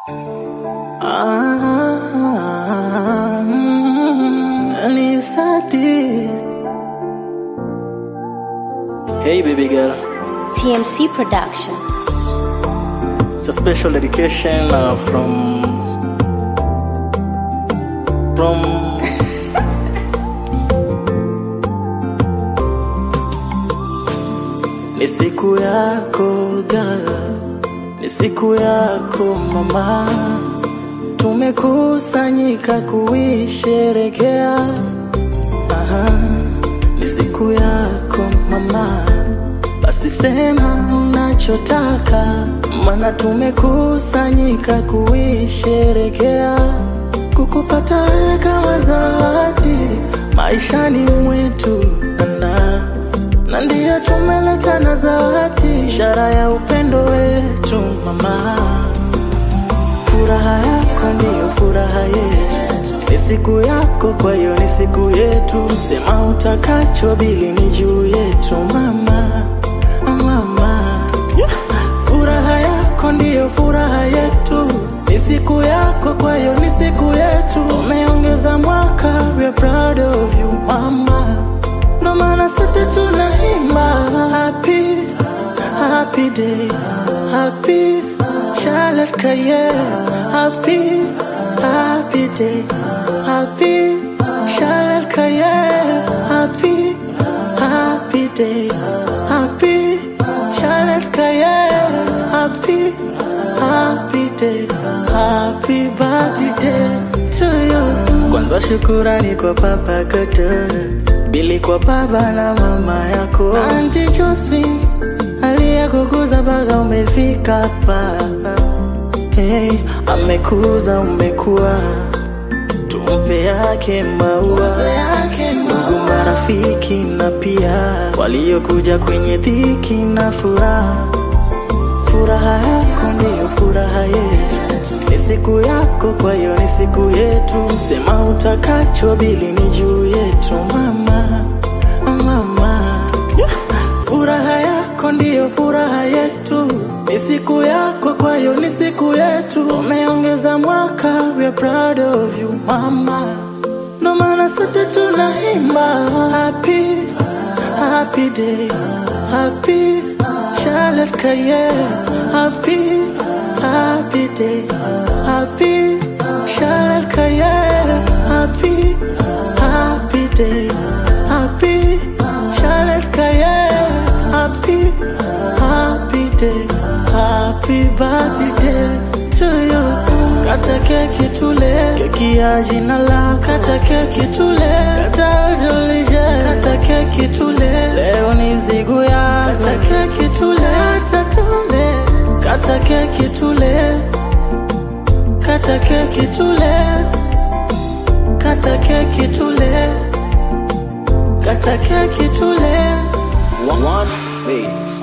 Ah, mm, Nisati. Hey baby girl, TMC Production. it's a special dedication uh, from from ni siku yako girl, ni siku yako mama, tumekusanyika kuisherekea. Aha, ni siku yako mama, basi sema unachotaka, mana tumekusanyika kuisherekea, kukupata wewe kama zawadi maishani mwetu nana na ndiyo tumeleta na zawadi, ishara ya upendo wetu mama. Furaha yako ndiyo furaha yetu, ni siku yako, kwa hiyo ni siku yetu. Sema utakacho, bili ni juu yetu mama, mama. Furaha yako ndiyo furaha yetu, ni siku yako, kwa hiyo ni siku yetu. Umeongeza mwaka, we are proud of you mama ndo maana sote tunaimba happy happy day happy Charlotte Kaye happy happy day happy Charlotte Kaye happy happy day happy Charlotte Kaye happy happy day happy birthday to you kwanza shukurani kwa papa Kato Bili kwa baba na mama yako Auntie Josephine aliyekukuza mpaka umefika hapa hey, amekuza umekuwa tumpe yake maua ndugu marafiki na pia waliokuja kwenye dhiki na furaha furaha yako ndiyo furaha yetu ni siku yako, kwa hiyo ni siku yetu. Sema utakacho, bili ni juu yetu mama, mama. Furaha yako ndiyo furaha yetu, ni siku yako, kwa hiyo ni siku yetu. Umeongeza mwaka, we are proud of you mama, ndo maana sote tunaimba happy happy day happy Charlotte Kaye happy happy day happy Charlotte Kaye happy happy day happy Charlotte Kaye happy happy day happy birthday to you Kata keki tule, keki ya jina la kata keki tule, kata ujulishe, kata keki tule, leo ni siku ya kata keki tule, kata tule, kata keki tule, kata keki tule, kata keki tule, kata keki tule. One, one made.